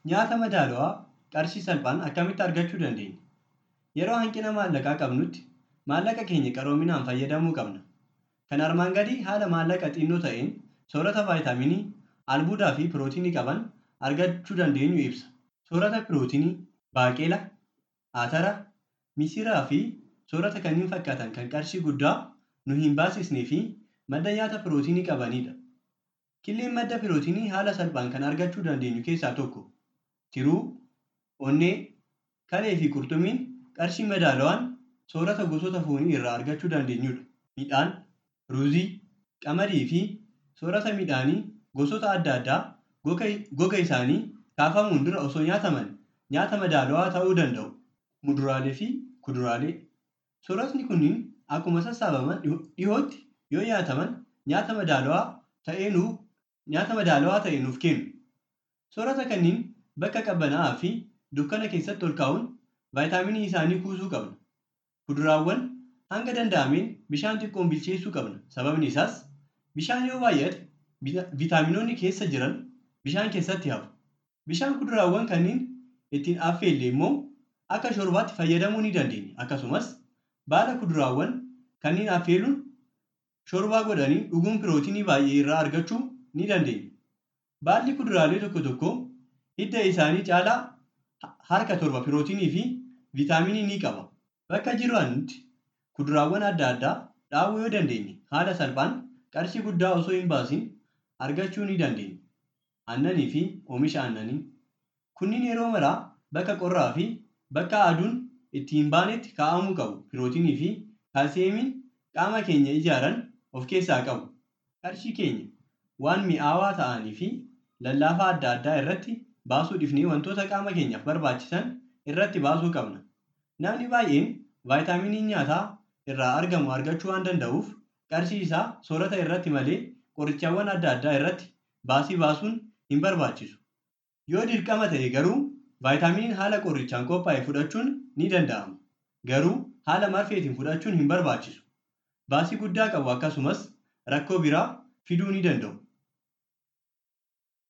Nyaata madaalawaa qarshii salphaan akkamitti argachuu dandeenya? Yeroo hanqina maallaqaa qabnutti maallaqa keenya qaroominaan fayyadamuu qabna. Kan armaan gadii haala maallaqa xinnoo ta'een soorata vaayitaaminii, albuudaa fi pirootinii qaban argachuu dandeenyu ibsa. Soorata pirootinii baaqelaa, atara, misiraa fi soorata kanneen fakkaatan kan qarshii guddaa nu hin baasisnee fi madda nyaata pirootinii qabanidha. Killeen madda pirootinii haala salphaan kan argachuu dandeenyu keessaa tokko tiruu, onnee, kalee fi qurxummiin qarshii madaalawaan soorata gosoota foonii irraa argachuu dandeenyudha. Midhaan, ruuzii, qamadii fi soorata midhaanii gosoota adda addaa goga isaanii kaafamuun dura osoo nyaataman nyaata madaalawaa ta'uu danda'u. Muduraalee fi kuduraalee. Sooratni kunniin akkuma sassaabaman dhihootti yoo nyaataman nyaata madaalawaa ta'e nuuf nyaata madaalawaa ta'e nuuf kennu. Soorata kanneen bakka qabbanaa'aa fi dukkana keessatti ol kaa'uun vaayitaaminii isaanii kuusuu qabna. Kuduraawwan hanga danda'ameen bishaan xiqqoon bilcheessuu qabna. Sababni isaas bishaan yoo baay'ate viitaaminoonni keessa jiran bishaan keessatti hafu. Bishaan kuduraawwan kanneen ittiin affeelle immoo akka shoorbaatti fayyadamuu ni dandeenya. Akkasumas baala kuduraawwan kanneen affeeluun shoorbaa godhanii dhuguun pirootinii baay'ee irraa argachuu ni dandeenya. Baalli kuduraalee tokko tokko hidda isaanii caalaa harka torba pirootinii fi viitaaminii ni qaba. Bakka jiraannutti kuduraawwan adda addaa dhaabuu yoo dandeenye haala salphaan qarshii guddaa osoo hin baasin argachuu ni dandeenya. Aannanii fi oomisha aannanii. Kunniin yeroo maraa bakka qorraa fi bakka aduun itti hin baanetti kaa'amuu qabu. Pirootinii fi kaalsiyeemiin qaama keenya ijaaran of keessaa qabu. Qarshii keenya waan mi'aawaa ta'anii fi lallaafaa adda addaa irratti baasuu dhiifnee wantoota qaama keenyaaf barbaachisan irratti baasuu qabna. Namni baay'een vaayitaaminii nyaataa irraa argamu argachuu waan danda'uuf qarshii isaa soorata irratti malee qorichaawwan adda addaa irratti baasii baasuun hin barbaachisu. Yoo dirqama ta'e garuu vaayitaaminiin haala qorichaan qophaa'e fudhachuun ni danda'ama. Garuu haala marfeetiin fudhachuun hin barbaachisu. Baasii guddaa qabu akkasumas rakkoo biraa fiduu ni danda'u.